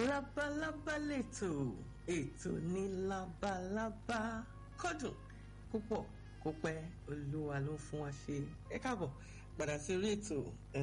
labalábá lètò ètò ní labalábá kọ́dùn púpọ̀ kó pẹ́ olúwa ló fún wa ṣe ẹ káàbọ̀ padà sí orí ètò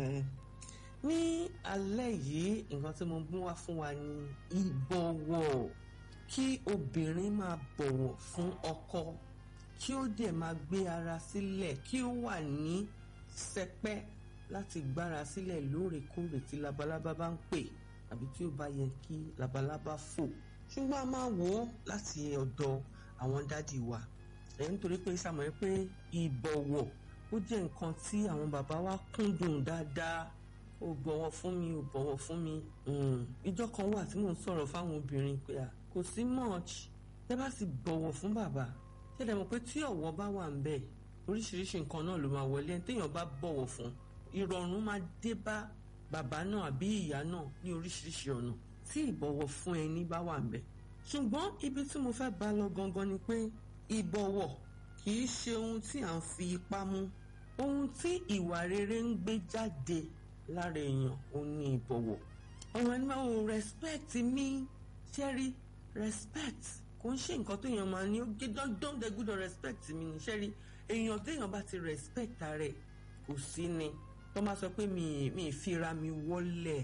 ní alẹ́ yìí nǹkan tí mo mú wá fún wa ní ìbọ̀wọ̀ kí obìnrin máa bọ̀wọ̀ fún ọkọ kí ó dẹ̀ máa gbé ara sílẹ̀ kí ó wà ní sẹpẹ́ láti gbára sílẹ̀ lóòrèkóòrè tí labalábá bá ń pè àbí tí ó bá yẹ kí labalábá fò ṣùgbọ́n a máa wò ó láti ọ̀dọ̀ àwọn dádì wa ẹ̀ nítorí pé sàmọ́ ẹ pé ìbọ̀wọ̀ ó jẹ́ nǹkan tí àwọn bàbá wa kúndùn dáadáa ó bọ̀wọ̀ fún mi ó bọ̀wọ̀ fún mi ìjọ kan wà tí mò ń sọ̀rọ̀ fáwọn obìnrin pé à kò sí much tẹ́ bá sì bọ̀wọ̀ fún bàbá ṣẹlẹ̀ mọ̀ pé tí ọ̀wọ̀ bá wà ń bẹ̀ oríṣiríṣi nǹkan náà ló máa wọlé ẹni téèyàn bá bọ̀wọ̀ fún ìrọ̀rùn máa dé bá bàbá náà àbí ìyá náà ní oríṣiríṣi ọ̀nà tí ìbọ̀wọ̀ fún ẹni bá wà ń bẹ̀ ṣùgbọ́n ibi tí mo fẹ́ bá lọ gangan ni pé ìbọ̀wọ̀ kì í ṣe ohun tí à ń fi ipá mú ohun tí ìwà rere ń gbé jáde lára èèyàn ò ní ìbọ̀wọ̀ ọ̀rọ̀ ẹni máa ń respect mi ṣẹ́rí respect kò ń ṣe nǹkan tó èèyàn máa ní ó gé dandan dẹ gbúdọ̀ respect mi ní ṣẹ́rí èèyàn téèyàn bá ti respect rẹ̀ kò sí ni tó máa sọ pé mi mi ìfira mi wọlẹ̀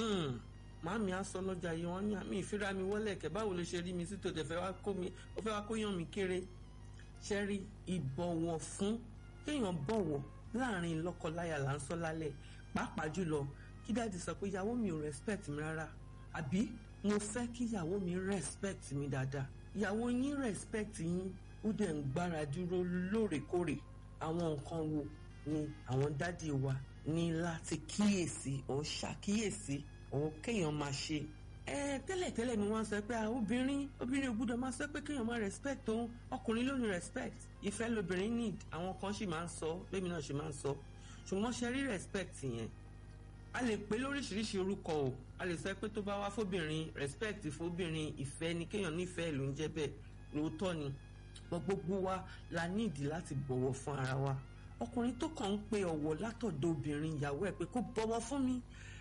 màámi á sọ lọ́jà yìí wọ́n ní mi ìfira mi wọlẹ̀ kẹ̀ báwo ló ṣe rí mi sí tòtẹ̀ fẹ́ wá kó mi ó fẹ́ wá kó yàn mí kéré ṣẹ́rí ìbọ̀wọ̀ fún kéèyàn bọ̀wọ̀ láàrin lọ́kọláya là ń sọ lálẹ́ pàápàá jùlọ kí dáàdi sọ pé ìyàwó mi ò respect mi rárá àbí mo fẹ́ kí ìyàwó mi respect mi dáadáa ìyàwó yín respect yín ó dẹ̀ ń gbára dúró lóòrèkóòrè àwọn nǹkan wo ni àwọn dádì wa ní láti kíyèsí ò ṣàkíyèsí ò kéèyàn máa ṣe ẹ tẹ́lẹ̀tẹ́lẹ̀ ni wọ́n sọ pé obìnrin obìnrin ò gbúdọ̀ máa sọ pé kéèyàn máa respect òun ọkùnrin ló ní respect ìfẹ́ lobìnrin need àwọn kan sì máa ń sọ bẹ́ẹ̀ mi náà sì máa ń sọ ṣùgbọ́n ṣe rí respect yẹn a lè pè lóríṣiríṣi orúkọ o a lè sọ pé tó bá wá fóbìnrin respect fóbìnrin ìfẹ́ ni kéèyàn nífẹ̀ẹ́ ló ń jẹ́ bẹ́ẹ̀ lóòótọ́ ni gbogbo wa la níìdí láti bọ̀wọ̀ fún ara wa ọkùnrin tó kàn ń pe ọ̀wọ̀ látọ̀dọ̀ obìnrin ìyàwó ẹ̀ pé kó bọ̀wọ̀ fún mi